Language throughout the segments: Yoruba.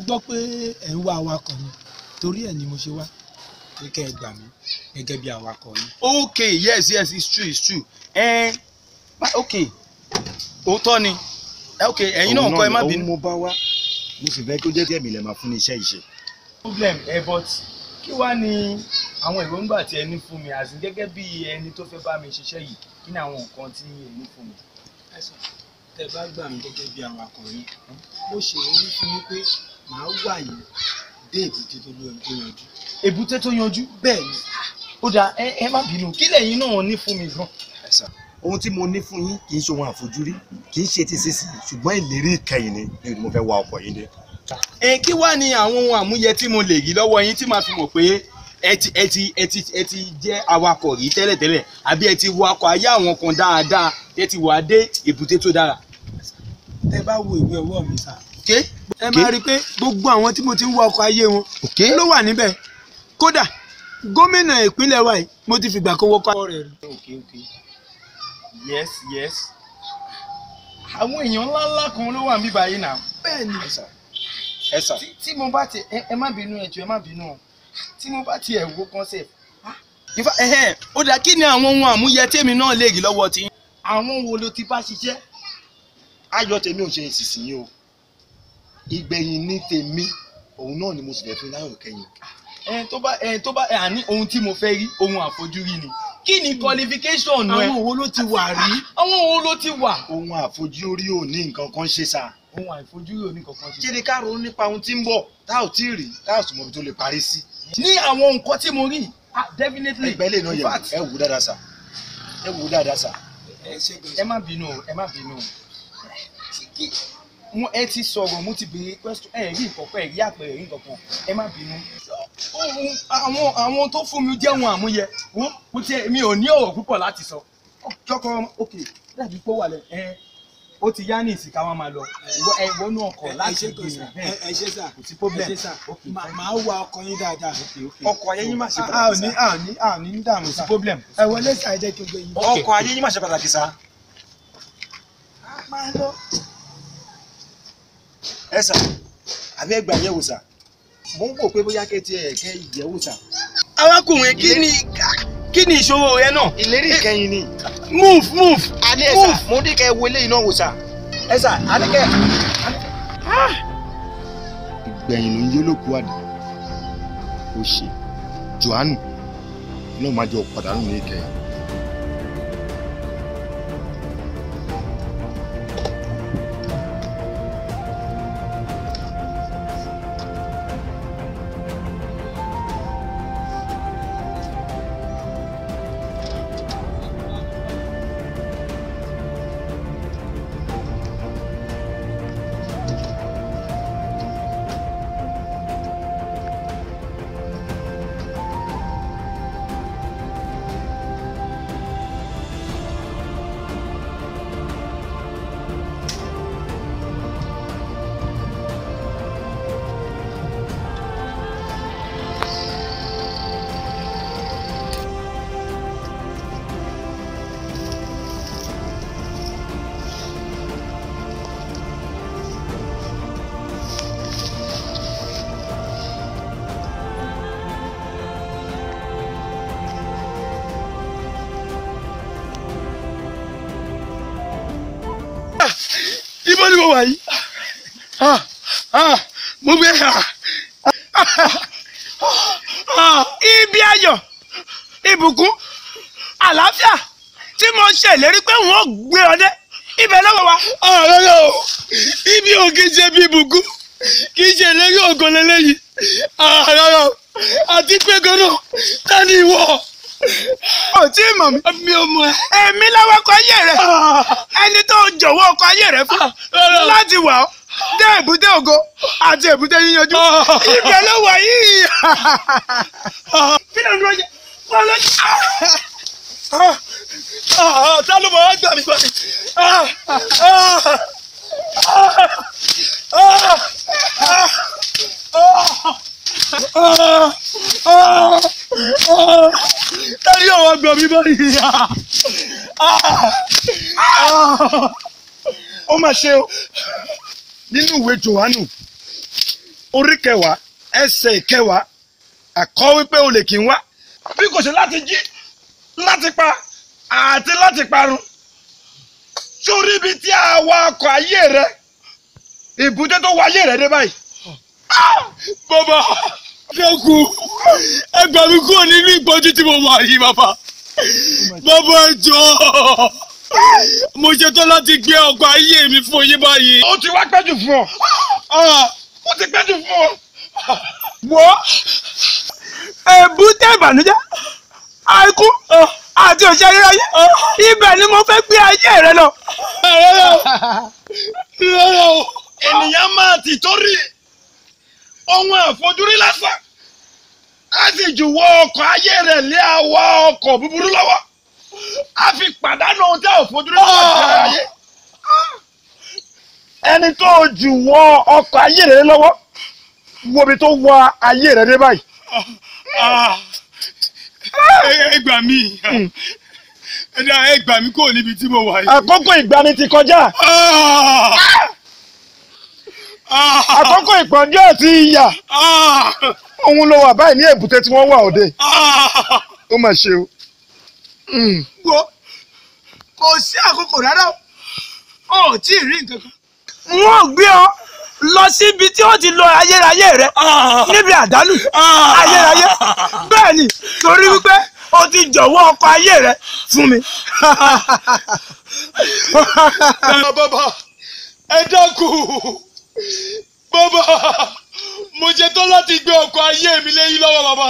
gbọ́ pé ẹ̀ ń wá awakọ̀ ni torí ẹ̀ ni mo ṣe wá pé kẹ́ ẹ gbà mí gẹ́gẹ́ bí awakọ̀ yín. okay yes yes it's true it's true ẹ eh, okay òótọ́ ni Eh, okay ẹ̀yin náà kọ́ ẹ má bínú. òun mo bá wá mo sì fẹ́ kó jẹ́ kí ẹ̀mí lè máa fún ní iṣẹ́ ìṣe. problem ẹ but kí wàá ní àwọn èròǹgbà tí ẹ ní fún mi àti gẹ́gẹ́ bí ẹni tó fẹ́ bá mi ṣiṣẹ́ yìí kí ni àwọn nǹkan tí ẹ ní fún mi. ẹ sọ tẹ bá gbà mí gẹ́gẹ́ bí awakọ̀ yín mo ṣèlérí fún yín pé màá wà yín dé èbúté tó lóyún tó yanjú. èbúté tó yanjú bẹ́ẹ̀ ni ó dáa ẹ ẹ má bínú kí lẹ́yìn náà ní fún mi gan. ohun tí mo ní fún yín kì í ṣe ohun àfojúrí kì í ṣe ti sísìn ṣùgbọ́n ìlérí ìkẹyìn ni ni mo fẹ́ wa ọkọ̀ yín dé. ẹ kí wàá ní àwọn ohun àmúyẹ tí mo lè rí lọ́wọ́ yín tí màá fi mọ̀ pé ẹ ti ẹ ti ẹ ti ẹ ti jẹ́ awakọ̀ rí tẹ́lẹ̀tẹ́lẹ̀ àbí ẹ ti wakọ̀ ayé àwọn kan dáadáa ẹ ti wà dé èbúté tó dára. tẹ bá wo ìwé ọwọ́ mi sá Okay? ẹ máa rí i pé gbogbo àwọn tí mo ti ń wọ ọkọ̀ ayé wọn Okay? ló wà níbẹ̀ kódà gómìnà ìpínlẹ̀ wa yìí mo ti fìgbà kan wọkọ̀ rẹ̀ rí. okay okay yes yes àwọn èèyàn ńláńlá kan ló wà níbí báyìí náà. bẹ́ẹ̀ ni ẹ sà tí tí mo bá ti ẹ ẹ má bínú ẹ jọ̀ọ́ ẹ má bínú o tí mo bá ti ẹ̀ wo concept. ìfà ẹ̀hẹ́n ó dáa kí ni àwọn ohun àmúyẹ tèmi náà lè rí lọ́wọ́ tí. àwọn wo ló ti bá ṣiṣẹ́. ayọ̀ tèmi ò ṣe ìsinsìnyí o ìgbẹ̀yìn ní tèmi òun náà ni mo sì fẹ́ fún láyọ̀ kẹyìn. ẹ tó bá ẹ tó bá ẹ àní ohun tí mo fẹ́ rí ohun àfojúrí ni kí ni qualification ẹ àwọn wo ló ti wà rí. àwọn wo ló ti wà. ohun àfojúrí ò ní nǹkan kan ṣe sa. ohun àìfojúrí ò ní kankan ṣe. kí ni ká ronú nípa ohun tí ń bọ̀ tá ò tí ì rí tá ò sì mọ ibi tó lè parí sí. ní àwọn nǹkan tí mo rí ah definitely ẹgbẹ́ lè náà in yẹ fact, ẹ wù ú dáadáa sa ẹ wù ú dáadáa sa. ẹ ṣe ẹ má bínú o ẹ má bínú o kí mo ẹ ti sọ̀rọ̀ mo ti béèrè question ẹ rí nǹkankan ẹ rí àpẹẹrẹ rí nǹkankan ẹ má bínú. Ohun- àwọn àwọn tó fún mi jẹ́ ohun àmúyẹ wọ́n kò tiẹ̀ mi ò ní ọ̀rọ̀ púpọ̀ láti sọ. kọ́kọ́ ok dàbí pé ó wà lẹ ẹ ó ti yá ní ìsìnká wọn máa lọ ìwọ ẹ wọnú ọkọ̀ láti gbé ẹ ẹ ṣe sà kò sí problem. ẹ ṣe sà Ok, Mà- màá wá ọkọ̀ yín dáadáa. ọkọ̀ ayé yín má ṣe a ò pàtàkì ní sa. a ò ní a ò ní dààmú kò sí sà. problem. ẹ wọlé sà ẹ jẹ́ kí n gbé yín. ọkọ̀ ayé yín má ṣe pàtàkì sa. máa lọ. ẹ sà àbí ẹ gbà yẹ̀wò sà mo ń wò pé bóyá kẹ́ tiẹ̀ kẹ́ ìyẹ̀wò sà. arákùnrin kí ni kí ni ìṣòro rẹ náà ìlérí ìkẹyìn ni. move move a ní ẹ sà mo ní kẹ́ wo eléyìí náà wò sà. ẹ sà a ní kẹ́. ìgbẹ̀yìn ló ń yé lóko àdé ó ṣe johannu náà máa jọ pàdánù ní ìkẹyìn. ibo ni mo wà yìí Ah, ah, mo gbé ah, ah, ibi ayọ̀ ìbùkún àlàáfíà tí mo ṣèlérí pé wọn ò gbé ọ dé ibẹ̀ lọ́wọ́ wa. ọ̀rọ̀ rẹ o ibi ò kì í ṣe bí ìbùkún kì í ṣe ìlérí ògo lélẹ́yìí ọ̀rọ̀ rẹ o àti pé gan-an ta ni ìwọ. ò tí ì mọ̀ mí. mi ò mọ̀ ẹ́. èmi lọ́wọ́ ọkọ̀ ayé rẹ̀ ẹni tó jọ̀wọ́ ọkọ̀ ayé rẹ̀ fún láti wà ọ́ dé èbúté ògo àti èbúté yíyanjú ibẹ̀ ló wà yìí. kí ló ń dúró yẹ wọ́n lọ sí. ta ló mọ̀ wá gbà mí gbà mí. Tẹ́lẹ̀ àwọn àgbà mi báyìí. ó mà ṣe o nínú ìwé johannu orí kẹwàá ẹsẹ̀ kẹwàá àkọ́ wípé olè kì í wá bí kò ṣe láti jí láti pa àti láti parun sórí ibi tí a wa ọkọ̀ ayé rẹ ìbújẹ́ tó wọ ayé rẹ dé báyìí. bàbá dẹ́kun ẹ gbà mí kúrò nínú ìpọ́njú tí mo wà yìí bàbá bàbá ẹ jọ̀ọ́ mo ṣetán láti gbé ọkọ̀ ayé mi fún yín báyìí. ó ti wá pẹ́jù fún ọ ó ti pẹ́jù fún ọ. wo èbúté ìbànújẹ́ àìkú àti òṣèré ayé ibẹ̀ ni mo fẹ́ gbé ayé rẹ lọ. ènìyàn máa ti torí ohun àfojúrí lásán á sì jùwọ́ ọkọ̀ ayé rẹ̀ lé àwa ọkọ̀ búburú lọ́wọ́ á fi pàdánù ohun tí a ò fojúrí lọ́wọ́ sí ayé. ẹni tó jùwọ́ ọkọ̀ ayé rẹ̀ lọ́wọ́ wo ibi tó wọ ayé rẹ̀ dé báyìí. ẹ gbà mí ẹ dá ẹ gbà mí kúrò níbi tí mo wà yìí. àkókò ìgbani ti kọjá àkókò ìpọ́njú àti ìyà òun ló wà báyìí ní èbúté tí wọ́n wà òde ó mà ṣe o. wo kò sí àkókò rárá o ò tí ì rí nǹkan kan. wọ́n gbé ọ lọ síbi tí ó ti lọ ayérayé rẹ níbi àdánù ayérayé bẹ́ẹ̀ ni torí wípé o ti jọ̀wọ́ ọkọ̀ ayé rẹ fún mi. bàbá ẹ dákun bàbá mo ṣetán láti gbé ọkọ̀ ayé mi lẹ́yìn lọ́wọ́ bàbá.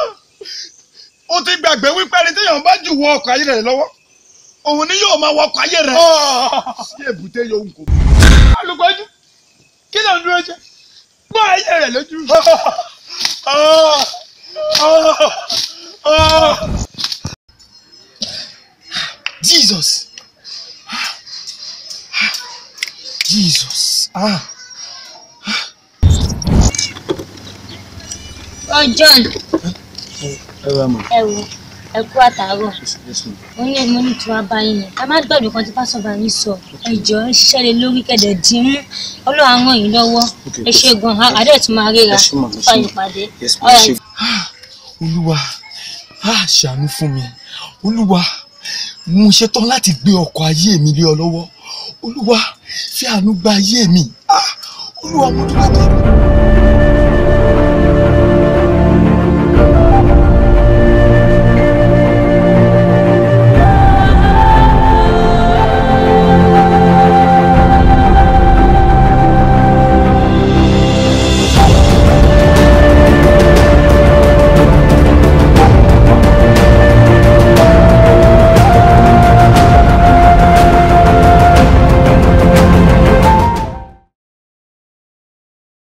ó ti gbàgbé wípé ẹni téèyàn bá jù wọ ọkọ̀ ayé rẹ̀ lọ́wọ́ òun ni yóò máa wọ ọkọ̀ ayé rẹ̀ sí èbúté yòówù kò. alùpàdé kí ló ń dúró jẹ gbọ́ ayé rẹ lójú. Jesus. Jesus. Ah. Oh John, Ẹ wá mọ̀. ẹ wo ẹ kú àtàárọ̀. Mo ní mo ní tí wàá bá yín ni. Ká má gbàgbé kan tí pásọ̀ bá yín sọ. Ẹ jọ ẹ ṣiṣẹ́ lé lórí kẹ̀dẹ̀ dín mú. Ọlọ́run á ràn yín lọ́wọ́. Ẹ ṣe gan-an. Àdé tún máa ríra. Fáyọ̀ pàdé. Ọ̀rẹ́ Olúwa, á ṣàánú fún mi. Olúwa, mo ṣetán láti gbé ọkọ̀ ayé mi lé ọ lọ́wọ́. Olúwa, fi àánú gba ayé mi. Ah, Olúwa, mo dúró dé.